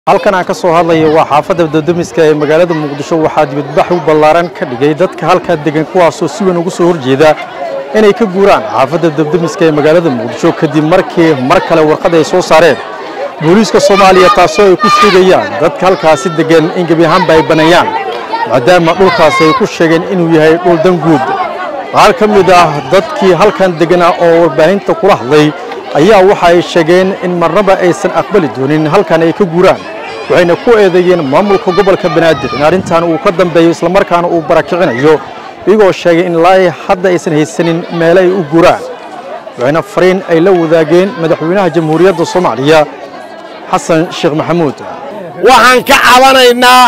halkan aan ka soo hadlaya waa xaafadda dadamiska ee magaalada muqdisho waxaa dibadbax u ballaaran ka dhigay dadka halkaa degan kuwaasoo si weyn ugu soo horjeeda inay ka guuraan xaafadda dabdamiska ee magaalada muqdisho kadib markii mar kale warqad ay soo saareen booliiska soomaaliya taasoo ay ku sheegayaan dadka halkaasi degan in gebi ahaanba ay baneeyaan maadaama dhulkaas ay ku sheegeen inuu yahay dhul dan guud qaar ka mid ah dadkii halkan deganaa oo warbaahinta kula hadlay ayaa waxa ay sheegeen in marnaba aysan aqbali doonin halkan ay ka guuraan waxayna ku eedeeyeen maamulka gobolka banaadir in arrintan uu ka dambeeyo islamarkaana uu barakicinayo iyagoo sheegay in ilaa hadda aysan haysanin meele ay u guuraan waxayna fariin ay la wadaageen madaxweynaha jamhuuriyadda soomaaliya xasan sheekh maxamuud waxaan ka cabanaynaa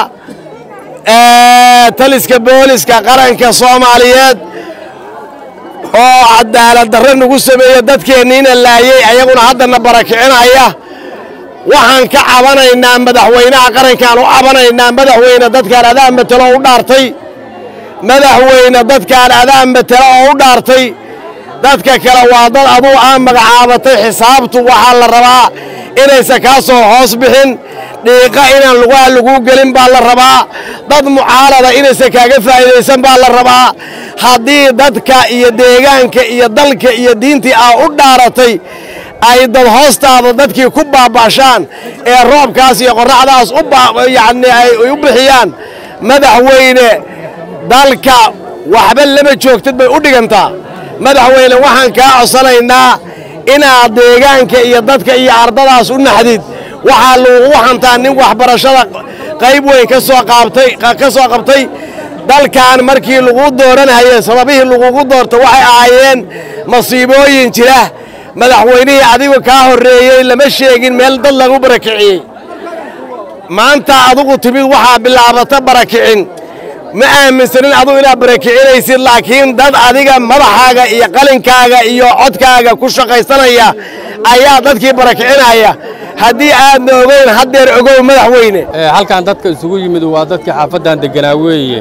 taliska booliska qaranka soomaaliyeed oo cadaalad darre nagu sameeya dadkeenniina laayey ayaguna haddana barakicinaya waxaan ka cabanaynaa madaxweynaha qarankaan u cabanaynaa madaxweyne dadkaan adaa matelo u dhaartay madaxweyne dadkaan adaa matelo oo u dhaartay dadka kale waa dad aduu aan magacaabatay xisaabtu waxaa la rabaa inaysan kaa soo hoos bixin dhiiqa inaan lugaha laguu gelin baa la rabaa dad mucaalada inaysan kaaga faa'iidaysan baa la rabaa haddii dadka iyo deegaanka iyo dalka iyo diintii aa u dhaaratay ay dad hoostaada dadkii ku baaba'shaan ee roobkaas iyo qorraxdaas yani ay u bixiyaan madaxweyne dalka waxba lama joogtid bay u dhigantaa madaxweyne waxaan kaa codsanaynaa inaad deegaanka iyo dadka iyo ardadaas u naxdid waxaa lagugu hantaa nin waxbarashada qayb weyn ka soo qaabtay ka soo qabtay dalkan markii lagu dooranayay sababihii lagugu doorto waxay ahaayeen masiibooyin jira madaxweynihii adigu kaa horreeyey lama sheegin meel dad lagu barakiciyey maanta adugu timid waxaa bilaabata barakicin ma aaminsanin adugu inaad barakicinaysid laakiin dad adiga madaxaaga iyo qalinkaaga iyo codkaaga ku shaqaysanaya ayaa dadkii barakicinaya haddii aadna ogeyn haddeer ogow madaxweyne halkan dadka isugu yimid waa dadkii xaafaddan degganaa weeye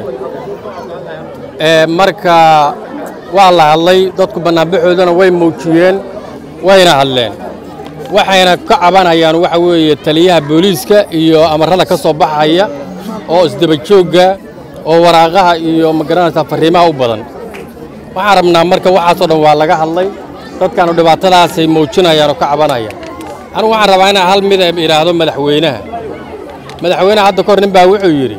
marka waa la hadlay dadku bannaanbaxoodana way muujiyeen wayna hadleen waxayna ka cabanayaan waxa weeye taliyaha booliiska iyo amarrada ka soo baxaya oo isdabajoogga oo waraaqaha iyo magaranaysaa farriimaha u badan waxaan rabnaa marka waxaasoo dhan waa laga hadlay dadkaanu dhibaatadaasay muujinayaan oo ka cabanayaan anigu waxaan rabaa inaan hal mid idhaahdo madaxweynaha madaxweynaha hadda kahor nin baa wuxuu yidhi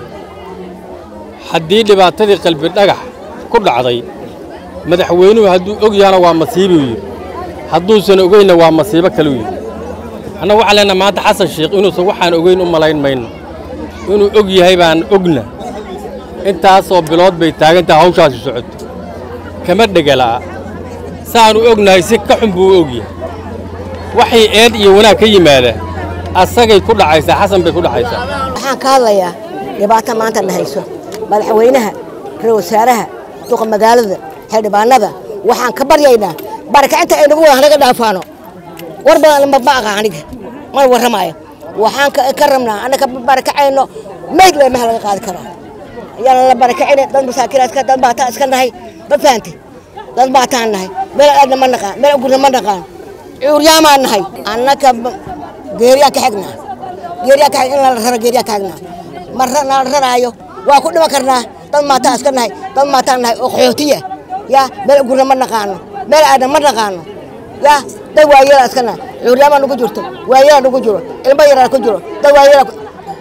haddii dhibaatadii qalbi dhagax ku dhacday madaxweynuhu hadduu og yahana waa masiibuu yidhi hadduusan ogeynna waa masiibo kaluu yidhi annagu waxaan leenaha maanta xasan sheekh inuusan waxaan ogeyn u malayn mayno inuu og yahay baan ogna intaasoo bilood bay taagantaha hawshaasi socoto kama dhegala'a saaanu ognahay si ka xun buu u og yahay waxay eed iyo wanaag ka yimaada asagay ku dhacaysaa xasan bay ku dhacaysaa waxaan ka hadlayaa dhibaato maanta na hayso madaxweynaha ra-isul wasaaraha duqa magaalada xildhibaanada waxaan ka baryaynaa barakacinta ay nagu wada hanaga dhaafaano war badan ma aqa aniga mana warramaayo waxaan ka rabnaa annaga barakacayno mayd le maha laga qaadi karaa ayaan la barakacina dad masaakiinaadka dad baataan iska nahay ma fahanti dad baataan nahay meel aadna ma naqaan meel gurna ma naqaan cuuryaamaan nahay annaka geeriyaan ka xignaa geeriyaan ka xig in la raro geeriyaan ka xignaa ma nala raraayo waa ku dhiman karnaa dad maataan iska nahay dad maataan nahay oo qaxootiya yaa meel gurna ma naqaano meel aadna ma naqaano yaa dad waayeelaa iska nahay cuuryaamaa nugu jirto waayeelaa nugu jiro ilmo yaraa ku jiro dad waayeelaa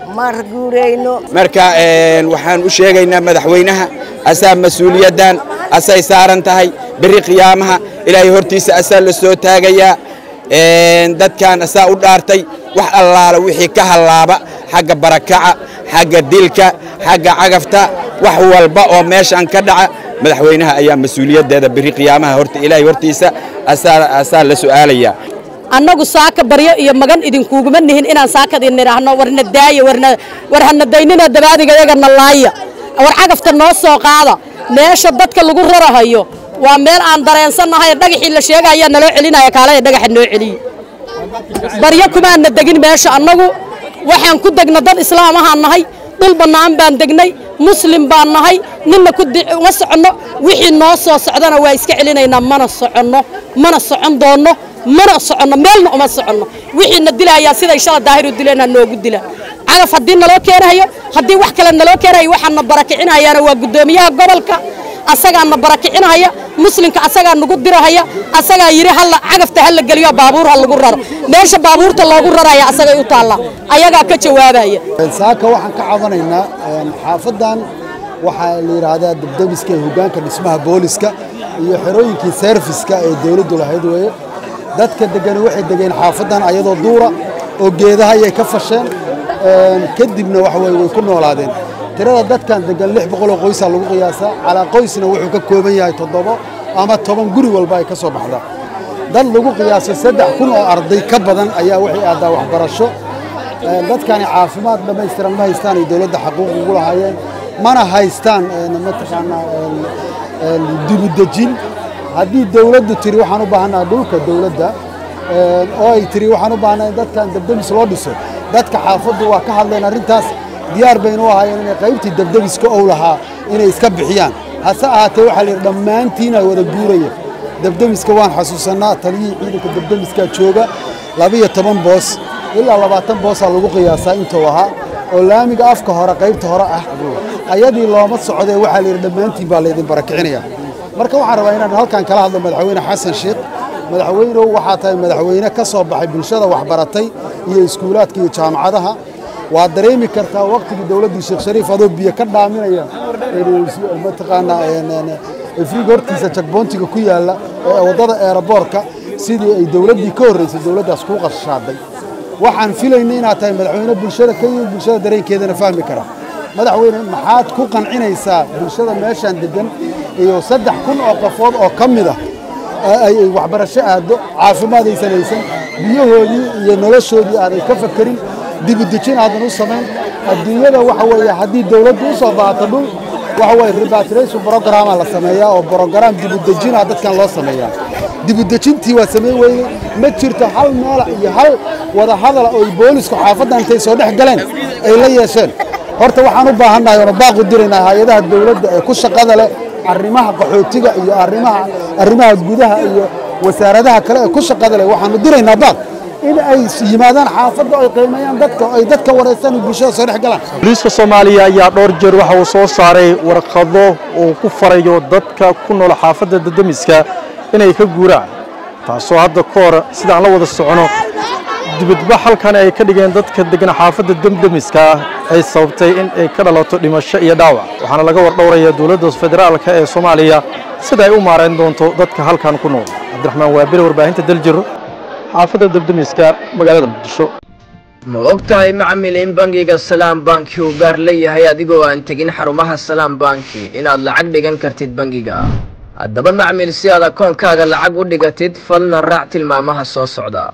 marka waxaan u sheegaynaa madaxweynaha asaa mas-uuliyaddan asay saaran tahay berri qiyaamaha ilaahay hortiisa asaa la soo taagayaa dadkan asaa u dhaartay wax allaala wixii ka hallaaba xagga barakaca xagga dilka xagga cagafta wax walba oo meeshan ka dhaca madaxweynaha ayaa mas-uuliyaddeeda berri qiyaamaha horta ilaahay hortiisa asaa la su'aalayaa annagu saaka baryo iyo magan idinkuuguma nihin inaan saakad idin idhaahno warna daaya war hana daynina dabaadiga yagana laaya war cagafta noo soo qaada meesha dadka lagu rarahayo waa meel aan dareensannahay dhagaxii la sheegaya naloo celinaya kaalaya dhagaxa noo celiye baryo kumaana degin meesha annagu waxaan ku degna dad islaamahaan nahay dhul bannaan baan degnay muslim baan nahay ninna kuma soconno wixii noo soo socdana waa iska celinaynaa mana soconno mana socon doonno mana soconno meelna uma soconno wixiina dilayaa siday shala daahir u dileena noogu dila cagaf haddii naloo keenayo haddii wax kale naloo keenayo waxaan na barakicinayaana waa guddoomiyaha gobolka asagaa na barakicinaya muslimka asagaa nagu dirahaya asagaa yidhi halla cagafta ha la geliyo baabuur ha lagu raro meesha baabuurta loogu raraya asagay u taallaa ayagaa ka jawaabaya saaka waxaan ka cabanaynaa xaafadan waxaa la yidhaahdaa dabdamiska ee hoggaanka dhismaha booliska iyo xerooyinkii serviska ee dawladdu lahayd weeye dadka degani waxay degeen xaafadan ayadoo duura oo geedaha ayay ka fasheen kadibna waxa weye way ku noolaadeen tirada dadkan degan lix boqoloo qoysaa lagu qiyaasaa calaa qoysna wuxuu ka kooban yahay toddobo ama toban guri walba ay ka soo baxdaa dad lagu qiyaaso saddex kun oo arday ka badan ayaa waxay aadaa waxbarasho dadkani caafimaad dhammaystiran ma haystaan ay dowladda xaquuq ugu lahaayeen mana haystaan mataqaanaa dibudejin haddii dawladdu tiri waxaan u baahannaha dhulka dawladda oo ay tiri waxaan u baahannaha in dadkan dabdemis loo dhiso dadka xaafaddu waa ka hadleen arrintaas diyaar baynu u ahaayeen inay qaybtii dabdemiska ow lahaa inay iska bixiyaan hase ahaatee waxaa la yidhi dhammaantiina wada guuraya dabdemiska waan xasuusannaa taliyihii ciidanka dabdemiskaa jooga labiyo toban boos ilaa labaatan boosaa lagu qiyaasaa intuu ahaa oo laamiga afka hore qaybta hore ah ayadii looma socdee waxaa la yidhi dhammaantiin baa laydin barakicinaya marka waxaan rabaa inaan halkan kala hadlo madaxweyne xasan sheekh madaxweynehu waxaa tahay madaxweyne ka soo baxay bulshada waxbaratay iyo iskuulaadka iyo jaamacadaha waa dareemi kartaa waktigii dowladdii sheekh shariif adoo biyo ka dhaaminaya mataqaanaa afriga hortiisa jagboontiga ku yaalla ee waddada eeraboorka sidii ay dowladdii ka horraysay dowladdaas kuu qarshaaday waxaan filaynay inaad tahay madaxweyne bulshada ka yimid bulshada dareenkeedana fahmi kara madaxweyne maxaad ku qancinaysaa bulshada meeshaan deggan iyo saddex kun oo qofood oo ka mid ah ay waxbarasho aaddo caafimaad aysan haysan biyahoodii iyo noloshoodii aaday ka fakerin dibudejin aadan u samayn adduunyada waxa weeye haddii dawladdu u soo baahato dhul waxa weye repatriation brograma la sameeyaa oo brogram dibudejina dadkan loo sameeyaa dibudejintii waa samayn weyday ma jirto hal meela iyo hal wada hadala oo boolisku xaafaddan intay soo dhex galeen ay la yeesheen horta waxaan u baahannahay oona baaqu diraynaa hay-adaha dawladda ee ku shaqada leh arrimaha qaxootiga iyo arrimaha arrimaha gudaha iyo wasaaradaha kale ee ku shaqada leh waxaanu diraynaa baaq in ay yimaadaan xaafadda ay qiimeeyaan dadka ay dadka wareystaan bulshada soo dhex galaan booliiska soomaaliya ayaa dhowr jeer waxa uu soo saaray warqado uu ku farayo dadka ku nool xaafadda dadamiska inay ka guuraan taasoo hadda ka hor sidaan la wada socono dibadbax halkan ay ka dhigeen dadka degan xaafadda demdemiska ay sababtay in ay ka dhalato dhimasho iyo dhaawac waxaana laga wardhowraya dowladda federaalka ee soomaaliya sida ay u maarayn doonto dadka halkan ku nool cabdiraxmaan waabile warbaahinta daljiro xaafadda debdemiska magaalada muqdisho ma og tahay macmil in bangiga salaam banki uu gaar leeyahay adigoo aan tegin xarumaha salaam banki inaad lacag dhigan kartid bangiga haddaba macmil si aad akoonkaaga lacag u dhigatid falna raac tilmaamaha soo socda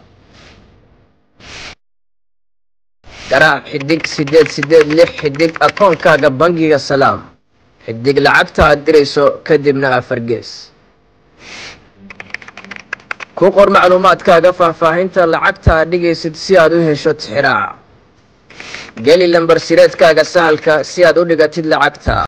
garaac xidig siddeed siddeed lix xidig akoonkaaga bangiga salaam xidig lacagta aad dirayso kadibna afar gees ku qor macluumaadkaaga faahfaahinta lacagta aad dhigaysid si aad u hesho tixiraaca geli lambar sireedkaaga sahalka si aad u dhigatid lacagta